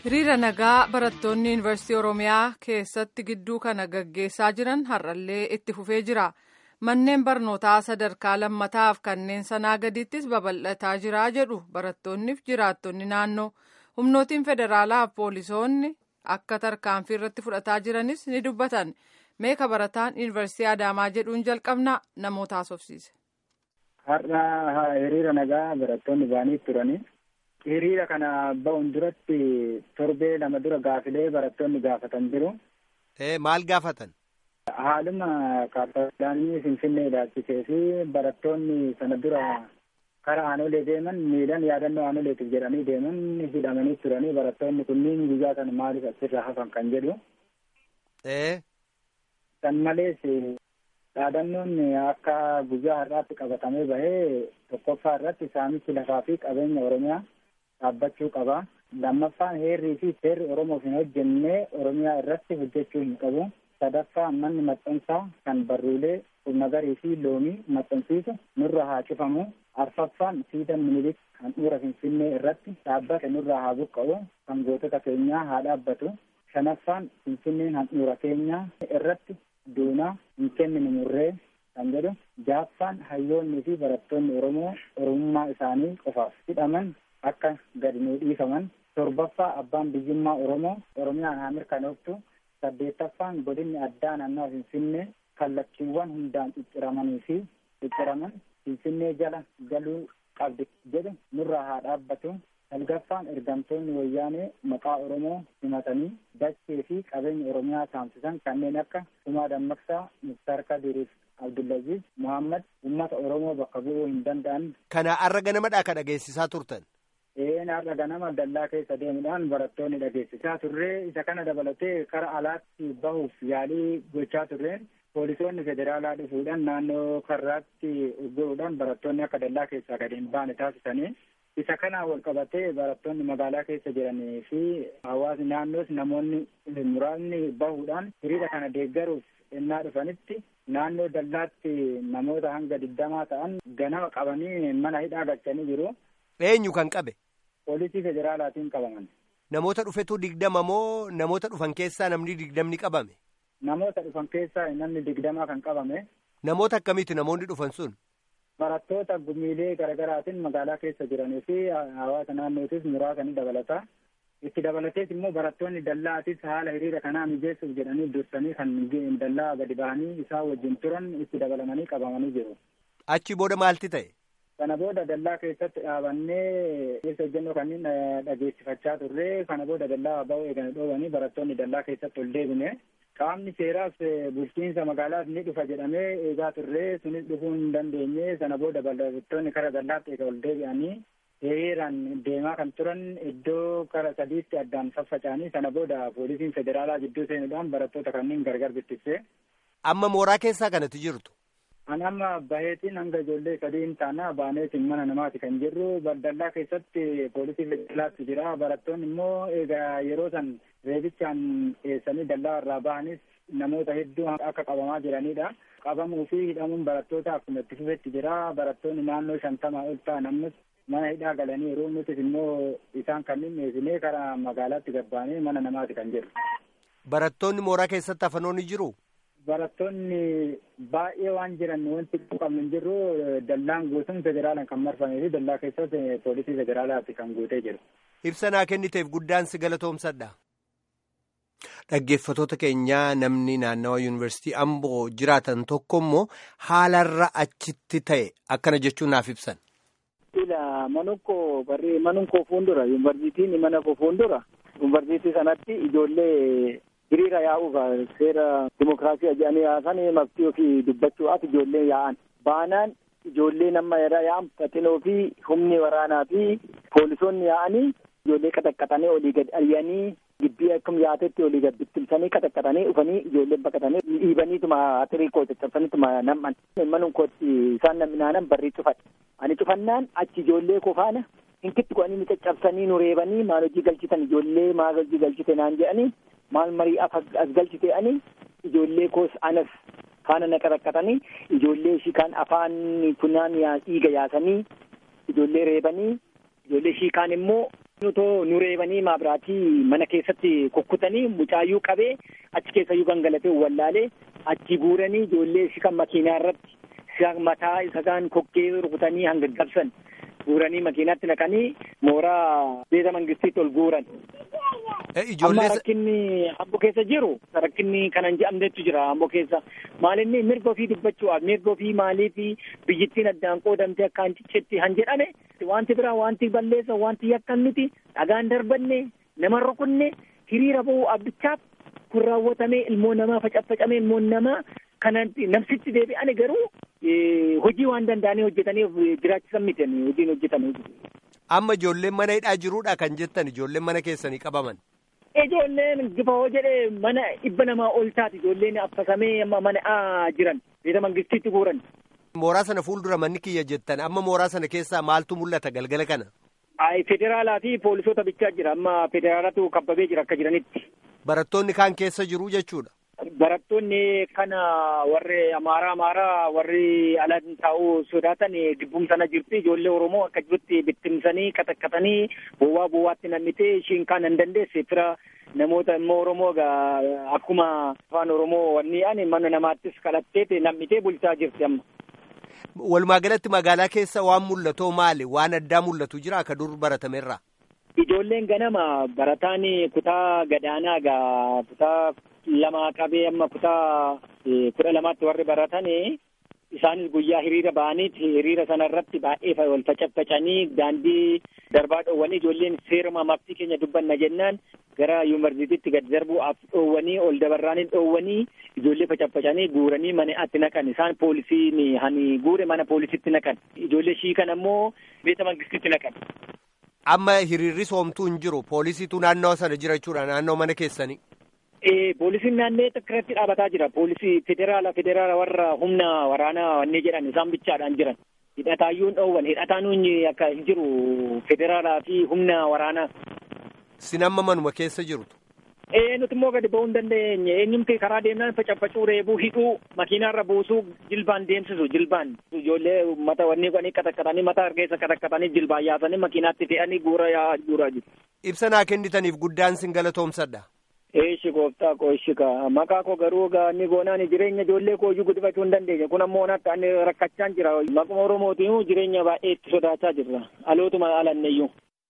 hiriira nagaa barattoonni yuunivarsiitii oromiyaa keessatti gidduu kana gaggeessaa jiran har'allee itti fufee jira manneen barnootaa sadarkaa lammataaf kanneen sanaa gadiittis babal'ataa jira jedhu barattoonniif jiraattonni naannoo humnootiin federaalaaf poolisoonni akka tarkaanfii irratti fudhataa jiranis ni dubbatan meeqa barataan yuunivarsiitii adaamaa jedhuun jalqabna namoota haasofsiise. har'a hiriira nagaa barattoonni ba'anii turanii. hiriira kana ba'uun duratti torbee lama dura gaafilee barattoonni gaafatan jiru. maal gaafatan? haaluma kaapitaanii finfinnee ilaalchisee fi barattoonni sana dura karaa aanolee deeman miidhan yaadannoo aanoleetiif jedhanii deeman hidhamanii turanii barattoonni kunniin guyyaa sana maaliif asirraa hafan kan jedhu. san malees dhaadannoon akka guyyaa har'aatti qabatamee bahee tokkoffaa irratti saamichi lafaa fi qabeenya oromiyaa dhaabbachuu qaba. lammaffaan heerrii fi seerri oromoof hin hojjenne oromiyaa irratti hojjechuu hin qabu. sadaffaa manni maxxansaa kan barruulee nagarii fi loomii maxxansiisu nurra haa cufamu. arfaffaan siidaa minilik handhuura finfinnee irratti dhaabbate nurraa haa buqqa'u kan gootota keenyaa haa dhaabbatu. shanaffaan finfinneen handhuura keenyaa irratti duunaa hin kenninu murree kan jedhu jaaffaan hayyoonnii fi barattoonni oromoo oromummaa isaanii qofaaf hidhaman akka gadi nuu dhiifaman torbaffaa abbaan biyyummaa oromoo oromiyaan haa mirkanooftu saddeettaffaan godinni addaa naannoo finfinnee kallattiiwwan hundaan cicciramanii fi cicciraman finfinnee jala galuu qabdi jedhu nurraa haa dhaabbatu salgaffaan ergamtoonni wayyaanee maqaa oromoo himatanii dachee fi qabeenya oromiyaa saamsisan kanneen akka Kumaa Dammaqsaa, Muktaar Kadiriif Abdullaziz Muhammad uummata oromoo bakka bu'uu hin danda'an. Kana har'a ganamadhaa ka dhageessisaa turtan. Een har'a ganama dallaa keessa deemuudhaan barattoonni dhageessisaa turree isa kana dabalatee kara alaatti bahuuf yaalii gochaa turreen poolisoonni federaalaa dhufuudhaan naannoo karraatti ugguruudhaan barattoonni akka dallaa keessaa gadi hin baane taasisanii isa kanaan wal qabatee barattoonni magaalaa keessa jiranii fi hawaasni naannoos namoonni muraasni bahuudhaan hiriira kana deeggaruuf ennaa dhufanitti naannoo dallaatti namoota hanga digdamaa ta'an ganama qabanii mana hidhaa galchanii jiru. Eenyu kan qabe? Poolisii federaalaatiin qabaman. Namoota dhufetu digdama moo namoota dhufan keessaa namni digdamni qabame? Namoota dhufan keessaa namni digdamaa kan qabame. Namoota akkamiiti namoonni dhufan sun? Barattoota gumiilee garaagaraatiin magaalaa keessa jiranii fi hawaasa naannootis muraasa ni dabalata. Itti dabalatees immoo barattoonni dallaatis haala hiriira kanaa mijeessuuf jedhanii dursanii kan dallaa gadi bahanii isaan wajjin turan itti dabalamanii qabamanii jiru. Achi booda maalti ta'e? Kana booda dallaa keessatti dhaabannee keessa hojjennoo kanneen dhageessifachaa turre. Kana booda dallaa ba'uu eeganii dhoowwanii barattoonni dallaa keessatti ol deebine. Qaamni seeraas bulchiinsa magaalaas ni dhufa jedhamee eegaa turre. Sunis dhufuu hin dandeenye. Sana booda barattoonni kara dallaatti eega ol deebi'anii hiriiraan deemaa kan turan iddoo kara sadiitti addaan faffaca'anii sana booda poolisiin federaalaa gidduu seenuudhaan barattoota kanneen gargar bittinse. Amma mooraa keessaa kanatti jirtu. An amma baheetiin hanga ijoollee sadii hin taana baaneetiin mana namaati kan jirru dallaa keessatti poolisii federaalaatti jira barattoonni immoo egaa yeroo san reebichaan dhiyeessanii dallaa irraa bahanis namoota hedduu akka qabamaa jiranidha. Qabamuu fi hidhamuun barattoota akkuma itti fufetti jira barattoonni naannoo shantamaa ol ta'an ammas mana hidhaa galanii yeroo nutis immoo isaan kanneen dhiyeessinee karaa magaalaatti gabbaanee mana namaati kan jiru. Barattoonni mooraa keessatti hafanoonni jiru? Barattoonni baay'ee waan jiran wanti qabnu hin jirru dallaan guutuun federaalaan kan marfamee fi dallaa keessatti poolisii federaalaati kan guutee jiru. Ibsa naa kenniteef guddaan si galatoomsadha. Dhaggeeffatoota keenyaa namni naannawa yuunivarsiitii Amboo jiraatan tokko immoo haalarra achitti ta'e akkana jechuun naaf ibsan. Ila manukkoo barree manunkoo fuuldura yuunivarsiitiin mana koo fuuldura yuunivarsiitii sanatti ijoollee hiriira yaa'uuf seera dimokiraasii jedhanii yaasan maftii ofii dubbachuudhaaf ijoollee yaa'an baanaan ijoollee nama irra yaa'an fatinoo fi humni waraanaa fi poolisoonni yaa'anii ijoollee qaxaqqaxanii olii gad ari'anii gibbii akkam yaatetti olii gad bittimsanii qaxaqqaxanii dhufanii ijoollee baqatanii dhiibaniituma atirii koo caccabsaniituma nam'an manum kootti isaan namnaanan barrii cufadhe ani cufannaan achi ijoollee koo faana hinkitti godhanii nu caccabsanii nu reebanii maal hojii galchitan ijoollee maal hojii galchite naan jedhanii maal marii as galchite ani ijoollee koos anas faana na qaxaqqaxanii ijoollee ishii kaan afaan funaan dhiiga yaasanii ijoollee reebanii ijoollee ishii kaan immoo Nutoo nu reebanii maabiraatii mana keessatti kukkutanii mucaayyuu qabee achi keessayyuu gangalatee wallaalee achi guuranii ijoollee si kan makiinaa irratti mataa isa kan kokkee rukutanii hanga gabsan guuranii makiinaatti naqanii mooraa beeta mangistiitti ol guuran. Amma rakkinni Amboo keessa jiru rakkinni kanan jedhamnetu jira Amboo keessa maalinni mirga ofii dubbachuudhaaf mirga ofii maaliifi biyyittiin addaan qoodamte akka hancicetti han jedhame wanti biraa wanti balleessa wanti yakkan nuti dhagaan darbanne nama rukunne hiriira ba'uu abbichaaf kun raawwatamee ilmoo namaa facaffacamee ilmoon namaa kanatti namsitti deebi'ane garuu hojii waan danda'anii hojjetaniif jiraachisan miti hojiin hojjetame. Amma ijoolleen mana hidhaa jiruudha kan jettan ijoolleen mana keessanii qabaman. Ijoolleen gifawoo jedhee mana dhibba namaa ol taati ijoolleen affasamee amma mana jiran beeta mangistiitti guuran. Mooraa sana fuuldura manni kiyya jettan amma mooraa sana keessaa maaltu mul'ata galgala kana? Ay federaalaa fi poolisoota bichaa jira amma federaalatu kabbabee jira akka jiranitti. Barattoonni kaan keessa jiru jechuudha. Barattoonni kana warri amaaraa amaaraa warri ala taa'uu sodaatan gidduu sana jirti ijoollee Oromoo akka jirutti bittimsanii qataqqatanii bowwaa bowwaatti namnitee ishiin kaan hin dandeesse fira namoota immoo Oromoo akkuma afaan Oromoo wanni ani mana namaattis kadhatteeti namnitee bulchaa jirti amma. Walumaa galatti magaalaa keessa waan mul'atoo maali? Waan addaa mul'atu jira akka dur baratamerraa? Ijoolleen ganama barataan kutaa gadaanaa gaa kutaa lama qabee amma kutaa kudha lamaatti warri baratan isaanis guyyaa hiriira ba'aniiti hiriira sana irratti baay'ee wal facaffacanii daandii darbaa dhoowwanii ijoolleen seeruma maftii keenya dubbanna jennaan gara yuunivarsiitiitti gad darbuudhaaf dhoowwanii ol dabarraanii dhoowwanii ijoollee facaffacanii guuranii mana atti naqan isaan poolisiin hani guure mana poolisiitti naqan ijoollee shiikan ammoo beeta mangistiitti naqan. Amma hiriirri soomtuu hin jiru poolisiitu naannoo sana jira jechuudha naannoo mana keessanii. Poolisiin naannoo irratti dhaabataa jira. Poolisii federaala federaala warra humna waraanaa wanni jedhan isaan bichaadhaan jiran. Hidhataayyuun dhoowwan hidhataan akka hin jiru federaalaa fi humna waraanaa. Sin amma manuma keessa jirtu. Ee nuti immoo gadi ba'uu hin dandeenye eenyumti karaa deemnaan facaffacuu reebuu hidhuu makiinaarra buusuu jilbaan deemsisu jilbaan ijoollee mata wanni qanii qataqqatanii mata hargeessa qataqqatanii jilbaan yaasanii makiinaatti fe'anii guura yaa guuraa jiru. Ibsa naa kennitaniif guddaan sin galatoomsadha. Eeshi gooftaa koo ishi ka maqaa koo garuu gaa ni goonaan jireenya ijoollee koo iyyuu guddifachuu hin dandeenye kun ammoo akka ani rakkachaa jira maquma oromootiin jireenya baay'ee itti sodaachaa jirra dhalootuma alanneeyyuu.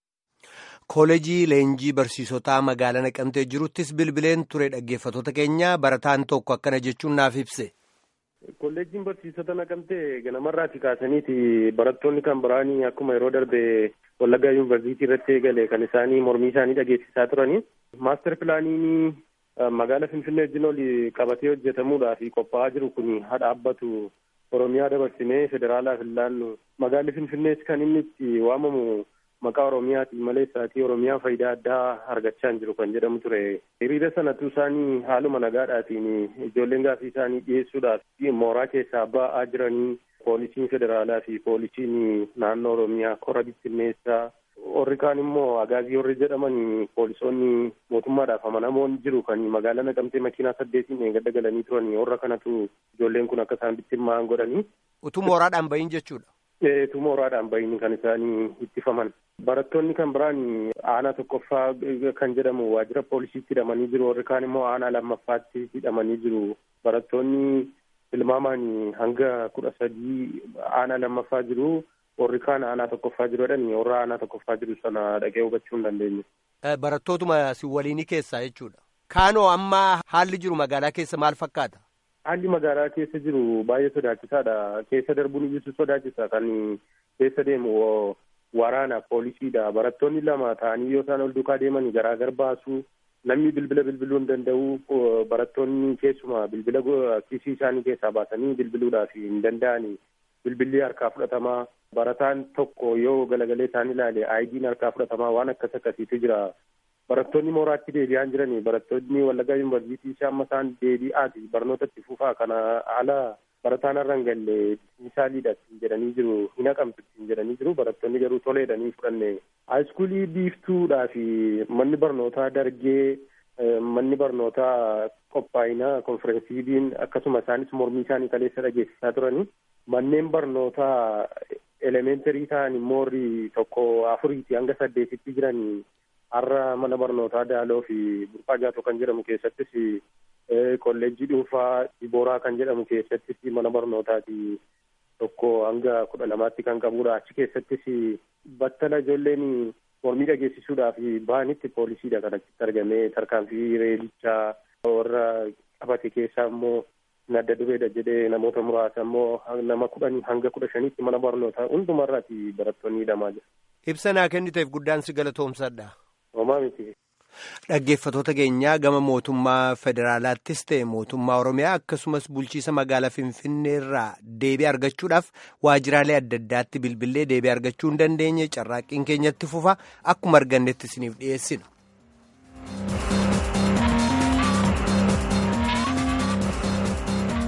Koolejii leenjii barsiisotaa magaalaa naqamtee jiruttis bilbileen ture dhaggeeffattoota keenya barataan tokko akkana jechuun naaf ibse. Kolleejjiin barsiisota naqamtee ganamarraati kaasaniiti barattoonni kan biraanii akkuma yeroo darbe Wallaggaa yuunivarsiitii irratti eegale kan isaanii mormii isaanii dhageessisaa turani. Maaster pilaaniin magaala Finfinnee wajjin ol qabatee hojjetamuudhaaf qophaa'aa jiru kun haa dhaabbatu Oromiyaa dabarsinee federaalaaf hin laannu magaalli Finfinnees kan inni itti waamamu maqaa Oromiyaati malee isaatii Oromiyaa faayidaa addaa argachaa hin jiru kan jedhamu ture. Hiriira sanatu isaanii haaluma nagaadhaatiin ijoolleen gaafii isaanii dhiyeessuudhaaf mooraa keessaa ba'aa jiranii poolisiin federaalaa fi poolisiin naannoo Oromiyaa kora bittinneessaa warri kaan immoo agaazii warri jedhaman poolisoonni mootummaadhaaf amanamoon jiru kan magaalaa naqamtee makiinaa saddeetiin eeggadda galanii turan warra kanatu ijoolleen kun akka isaan bittinnaa'an godhanii. Utuu mooraadhaan bahin jechuudha. Utuu mooraadhaan bahin kan isaanii ittifaman. Barattoonni kan biraan aanaa tokkoffaa kan jedhamu waajjira poolisiitti hidhamanii jiru warri kaan immoo aanaa lammaffaatti hidhamanii jiru barattoonni tilmaamaan hanga kudha sadii aanaa lammaffaa jiru warri kaan aanaa tokkoffaa jiru jedhanii warra aanaa tokkoffaa jiru sana dhaqee hubachuu hin dandeenye. Barattootuma si waliinii keessaa jechuudha. Kaanoo amma haalli jiru magaalaa keessa maal fakkaata? Haalli magaalaa keessa jiru baay'ee sodaachisaadha. Keessa darbuun iyyuu sodaachisa kan keessa deemu waraana poolisiidha. Barattoonni lama ta'anii yoo isaan ol duukaa deeman garaagar baasu namni bilbila bilbiluu hin danda'u barattoonni keessuma bilbila kiisii isaanii keessaa baasanii bilbiluudhaaf hin danda'ani. Bilbilli harkaa fudhatamaa barataan tokko yoo galagalee isaan ilaale aayidiin harkaa fudhatamaa waan akkas akkasiitu jira. Barattoonni mooraatti deebi'aa jiranii barattoonni Wallaggaa Yuunivarsiitii amma isaan deebi'aati barnoota itti fufaa kana ala barataan irra hin galle misaaliidha jedhanii jiru hin haqamtu jedhanii jiru barattoonni garuu toleedhanii fudhanne. Haayiskuulii biiftuudhaa fi manni barnootaa dargee manni barnootaa qophaa'inaa konferensiidiin akkasuma isaanis mormii isaanii kaleessa dhageessisaa turanii manneen barnootaa elementary ta'an immoo tokko afuriiti hanga saddeetitti jiran har'a mana barnootaa daaloo fi burqaa jaatoo kan jedhamu keessattis kolleejjii dhuunfaa dibooraa kan jedhamu keessattis mana barnootaati tokko hanga kudha lamaatti kan qabudha achi keessattis battala ijoolleen mormii dhageessisuudhaaf bahanitti poolisiidha kan achitti argamee tarkaanfii reelichaa warra qabate keessaa immoo adda dureedha jedhee namoota muraasa immoo nama kudhanii hanga kudha shaniitti mana barnootaa hundumarraati barattoonni hidhamaa jiru. Ibsa naa kenniteef guddaan si galatoomsadha. Homaa miti. Dhaggeeffattoota keenyaa gama mootummaa federaalaattis ta'e mootummaa Oromiyaa akkasumas bulchiisa magaalaa Finfinnee irraa deebii argachuudhaaf waajjiraalee adda addaatti bilbilee deebii argachuu hin dandeenye carraaqqiin keenyatti fufa akkuma argannetti isiniif dhiyeessina.